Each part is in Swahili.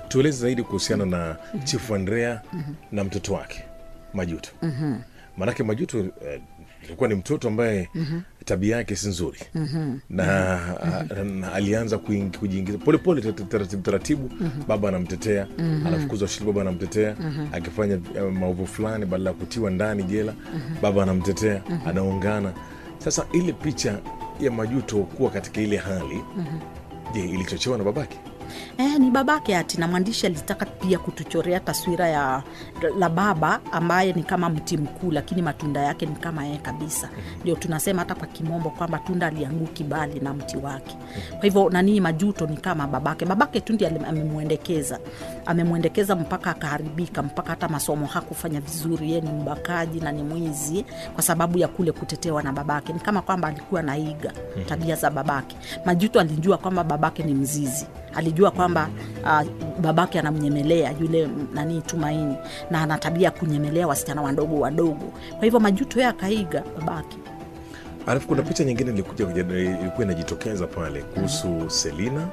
tueleze zaidi kuhusiana na chifu andrea na mtoto wake majuto maanake majuto eh, ilikuwa ni mtoto ambaye tabia yake si nzuri na, na alianza kuing- kujiingiza polepole tar- taratibu taratibu baba anamtetea anafukuzwa shule baba anamtetea akifanya eh, maovu fulani badala ya kutiwa ndani jela baba anamtetea anaungana sasa ile picha ya majuto kuwa katika ile hali je ilichochewa na babake Eh, ni babake ati na mwandishi alitaka pia kutuchorea taswira ya la baba ambaye ni kama mti mkuu lakini matunda yake ni kama yeye kabisa ndio tunasema hata kwa kimombo kwamba tunda alianguki bali na mti wake kwa hivyo nanii majuto ni kama babake babake tu ndiye alim- amemwendekeza amemwendekeza mpaka akaharibika mpaka hata masomo hakufanya vizuri yeye ni mbakaji na ni mwizi kwa sababu ya kule kutetewa na babake ni kama kwamba alikuwa naiga tabia za babake majuto alijua kwamba babake ni mzizi alijua kwamba uh, babake anamnyemelea yule m- nani tumaini na ana tabia ya kunyemelea wasichana wadogo wadogo kwa hivyo majuto ye akaiga babake alafu kuna picha nyingine ilikuja kuja- ilikuwa inajitokeza pale kuhusu selina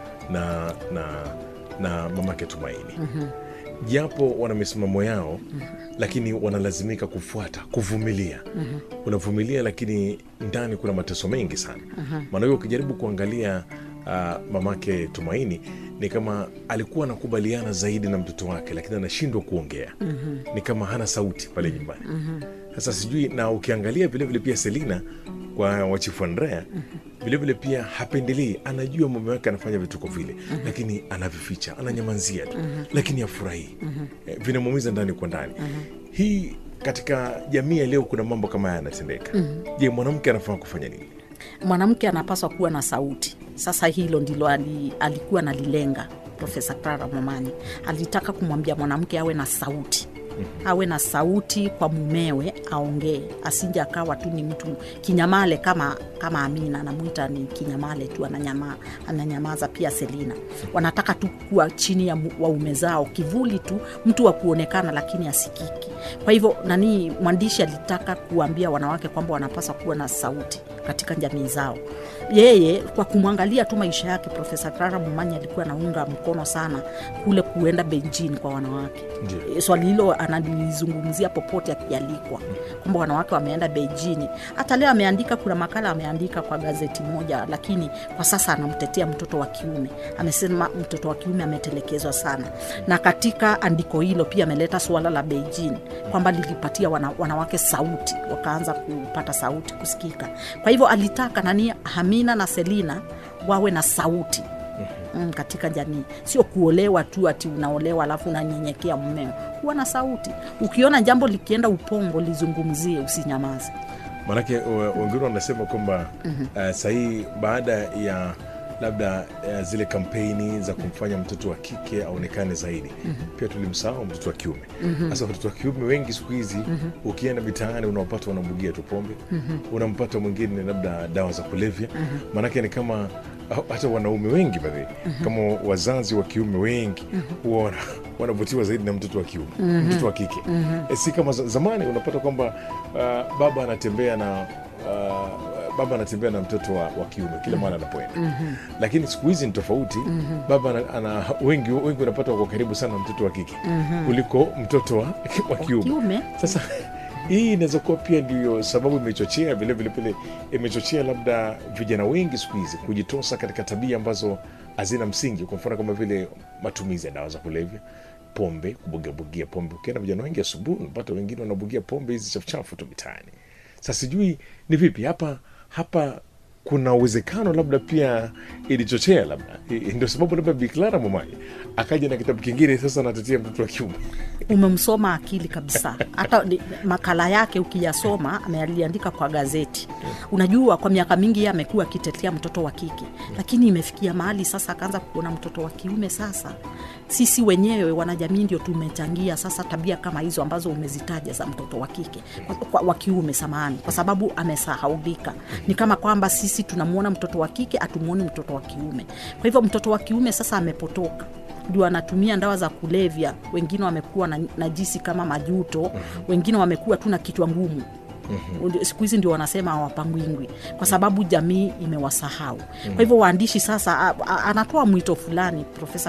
na na na mamake tumaini japo wana misimamo yao lakini wanalazimika kufuata kuvumilia unavumilia lakini ndani kuna mateso mengi sana maana hiyo ukijaribu kuangalia uh, mamake tumaini ni kama alikuwa anakubaliana zaidi na mtoto wake lakini anashindwa kuongea ni kama hana sauti pale nyumbani sasa sijui na ukiangalia vilevile pia selina kwa wachifu andrea vilevile pia hapendelei anajua mume wake anafanya vituko vile lakini anavificha ananyamanzia tu lakini afurahii Eh, vinamuumiza ndani kwa ndani hii katika jamii ya leo kuna mambo kama haya yanatendeka je mwanamke anafaa kufanya nini mwanamke anapaswa kuwa na sauti sasa hilo ndilo ali, alikuwa nalilenga profesa clara momani alitaka kumwambia mwanamke awe na sauti awe na sauti kwa mumewe aongee asinje akawa tu ni mtu kinyamale kama kama amina anamwita ni kinyamale tu ananyama, ananyamaza pia selina wanataka tu kuwa chini ya mu- waume zao kivuli tu mtu wa kuonekana lakini asikiki kwa hivyo nani mwandishi alitaka kuambia wanawake kwamba wanapaswa kuwa na sauti katika jamii zao yeye kwa kumwangalia tu maisha yake profesa clara mumanyi alikuwa anaunga mkono sana kule kuenda benjini kwa wanawake Ndio. E, swali hilo analizungumzia popote akialikwa kwamba wanawake wameenda beijini hata leo ameandika kuna makala ameandika kwa gazeti moja lakini kwa sasa anamtetea mtoto wa kiume amesema mtoto wa kiume ametelekezwa sana na katika andiko hilo pia ameleta suala la beijini kwamba lilipatia wana, wanawake sauti wakaanza kupata sauti kusikika kwa hivyo alitaka nani hamina na selina wawe na sauti mm, katika jamii sio kuolewa tu ati unaolewa alafu unanyenyekea mmeo kuwa na sauti ukiona jambo likienda upongo lizungumzie usinyamaze maanake wa- wengine wanasema kwamba uh, sahii baada ya labda uh, zile kampeni za kumfanya mtoto wa kike aonekane zaidi pia tulimsahau mtoto wa kiume sasa watoto wa kiume wengi siku hizi ukienda mitaani unaopata wanabugia tu pombe unampata mwingine labda dawa za kulevya maanake ni kama hata wanaume wengi badhi kama wazazi wa kiume wengi huwa wana- wanavutiwa zaidi na mtoto wa kiume mtoto wa kike e, si kama za- zamani unapata kwamba uh, baba anatembea na uh, baba anatembea na mtoto wa, wa kiume kila mara anapoenda lakini siku hizi ni tofauti baba ana, ana, wengi wengi unapata wako karibu sana na mtoto wa kike kuliko mtoto wa, wa kiume kiume sasa hii inaweza kuwa pia ndiyo sababu imechochea vilevile pile imechochea labda vijana wengi siku hizi kujitosa katika tabia ambazo hazina msingi kwa mfano kama vile matumizi ya dawa za kulevya pombe kubugiabugia pombe ukienda vijana wengi asubuhi unapata wengine wanabugia pombe hizi chafuchafu tu mitaani sasa sijui ni vipi hapa hapa kuna uwezekano labda pia ilichochea labda I- ndio sababu labda biklara momaji akaja na kitabu kingine sasa anatetea mtoto wa kiume umemsoma akili kabisa hata ni- makala yake ukiyasoma ameliandika kwa gazeti unajua kwa miaka mingi ye amekuwa akitetea mtoto wa kike lakini imefikia mahali sasa akaanza kuona mtoto wa kiume sasa sisi wenyewe wanajamii ndio tumechangia sasa tabia kama hizo ambazo umezitaja za mtoto wa kike kwa- kwa- wa kiume samahani kwa sababu amesahaulika ni kama kwamba sisi tunamwona mtoto wa kike hatumwoni mtoto wa kiume kwa hivyo mtoto wa kiume sasa amepotoka ndio anatumia dawa za kulevya wengine wamekuwa na najisi kama majuto wengine wamekuwa tu na kichwa ngumu Ndio- siku hizi ndio wanasema hawapangwingwi kwa sababu jamii imewasahau kwa hivyo waandishi sasa a- a- anatoa mwito fulani profesa